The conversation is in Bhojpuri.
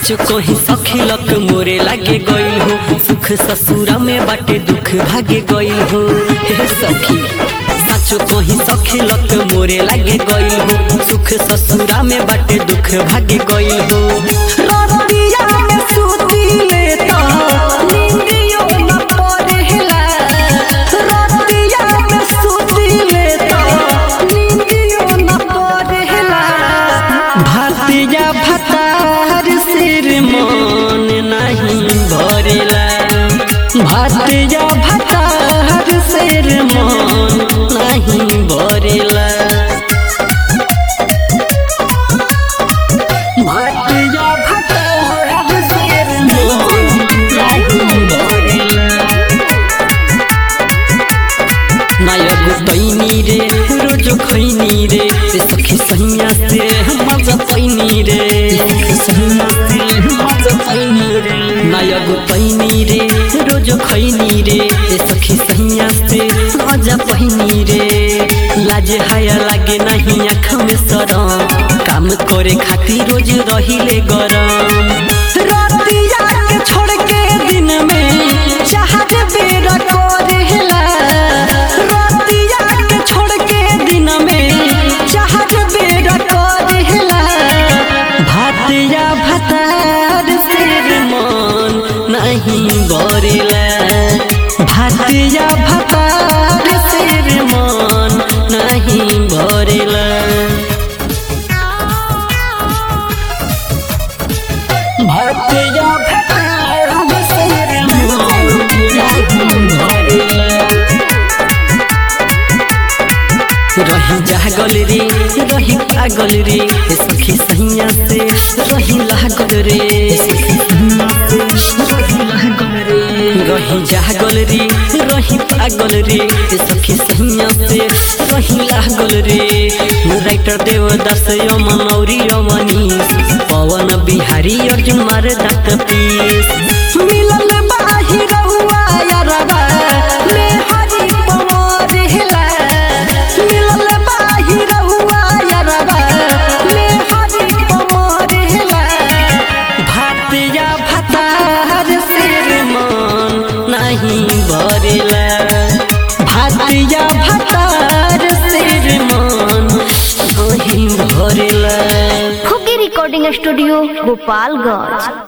सच कही सखिलक मोरे लागे गइल हो सुख ससुरा में बाटे दुख भागे गइल हो हे सखी सच कही सखिलक मोरे लागे गइल हो सुख ससुरा में बाटे दुख भागे गइल हो रतिया में सूती लेता नींदियो न पड़ेला रतिया में सूती लेता नींदियो न पड़ेला भातिया भतार सिर मन नहीं भरेला भातिया भतार सिर मन नहीं भरेला भातिया भतार सिर मन नहीं भरेला नायक पैनी रे रोज खैनी रे से सखी सैया से मजा पैनी रे नायक पैनी रे रोज खैनी रे से सखी सैया से मजा पैनी रे लाज हाया लागे नहीं आँख में सरम काम करे खातिर रोज रहिले गरम रतिया के छोड़ के दिन में चाहत बेरा करेला रतिया के छोड़ के दिन में चाहत बेरा करेला भातिया भतार सिर मन नहीं बरेला भातिया भतार सिर मन नहीं बरेला भातिया भतार सिर मन नहीं बरेला रही जागल रे रही पागल रे ए सखी सैया से रही लागल रे रही जागल रे रही पागल रे ए सखी सैया से रही लागल रे राइटर देवदास यमन औरी यमनी पवन बिहारी अर्जुन मार दात पीस मिलल बाही रहुआ यारबा में हरी पवार हेला मिलल बाही रहुआ यारबा में हरी पवार हेला भातिया भतार सिर मन नहीं भरेला भातिया भतार सिर मन नहीं भरेला खुकी रिकॉर्डिंग स्टूडियो गोपालगंज